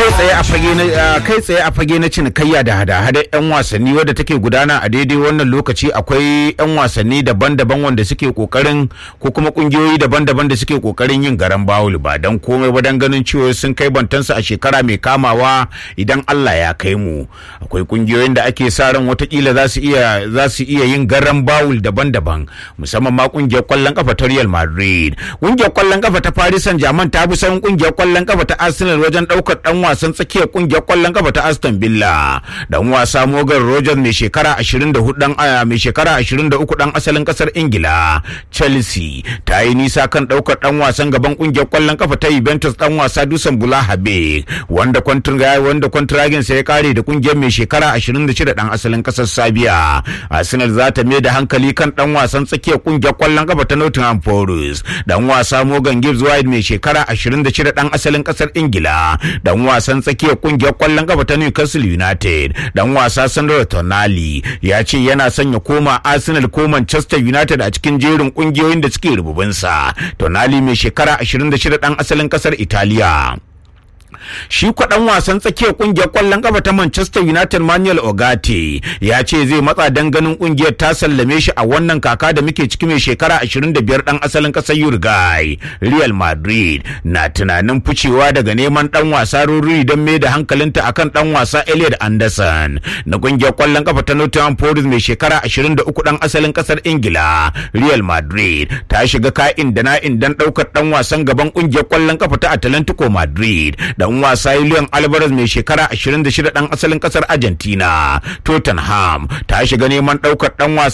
tsaye a fage na kai tsaye a fage na cinikayya da hada-hadar 'yan wasanni wadda take gudana a daidai wannan lokaci akwai 'yan wasanni daban-daban wanda suke kokarin ko kuma kungiyoyi daban-daban da suke kokarin yin garan bawul ba dan komai ba dan ganin cewa sun kai bantansu a shekara mai kamawa idan Allah ya kai mu akwai kungiyoyin da ake sa ran watakila za su iya za su iya yin garan bawul daban-daban musamman ma kungiyar kwallon kafa ta Real Madrid kungiyar kwallon kafa ta Paris Saint-Germain ta bi sauran kungiyar kwallon kafa ta Arsenal wajen daukar dan wasan tsakiyar kungiyar kwallon kafa ta Aston Villa dan wasa Morgan Rogers mai shekara 24 dan aya mai shekara 23 dan asalin kasar Ingila Chelsea ta yi nisa kan daukar dan wasan gaban kungiyar kwallon kafa ta Juventus dan wasa Dusan Bulahabe wanda kwantraga wanda kwantragin sa ya kare da kungiyar mai shekara 26 dan asalin kasar Serbia Arsenal za ta mai da hankali kan dan wasan tsakiyar kungiyar kwallon kafa ta Nottingham Forest dan wasa Morgan Gibbs White mai shekara 26 dan asalin kasar Ingila dan wasan tsakiyar kungiyar kwallon kafa ta Newcastle United dan wasa Sandro Tonali ya ce yana son ya koma Arsenal ko Manchester United a cikin jerin kungiyoyin da suke rububinsa Tonali mai shekara 26 dan asalin kasar Italiya shi kwaɗan wasan tsakiyar kungiyar kwallon kafa ta Manchester United Manuel Ogate ya ce zai matsa dan ganin kungiyar ta sallame shi a wannan kaka da muke ciki mai shekara 25 dan asalin ƙasar Uruguay Real Madrid na tunanin ficewa daga neman dan wasa Ruri don mai da hankalinta akan dan wasa Elliot Anderson na kungiyar kwallon kafa ta Nottingham Forest mai shekara 23 dan asalin ƙasar Ingila Real Madrid ta shiga ka'in da na'in dan ɗaukar dan wasan gaban kungiyar kwallon kafa ta Atlantico Madrid dan wasa Julian Alvarez mai shekara 26 dan asalin kasar Argentina Tottenham ta shiga neman daukar dan wasa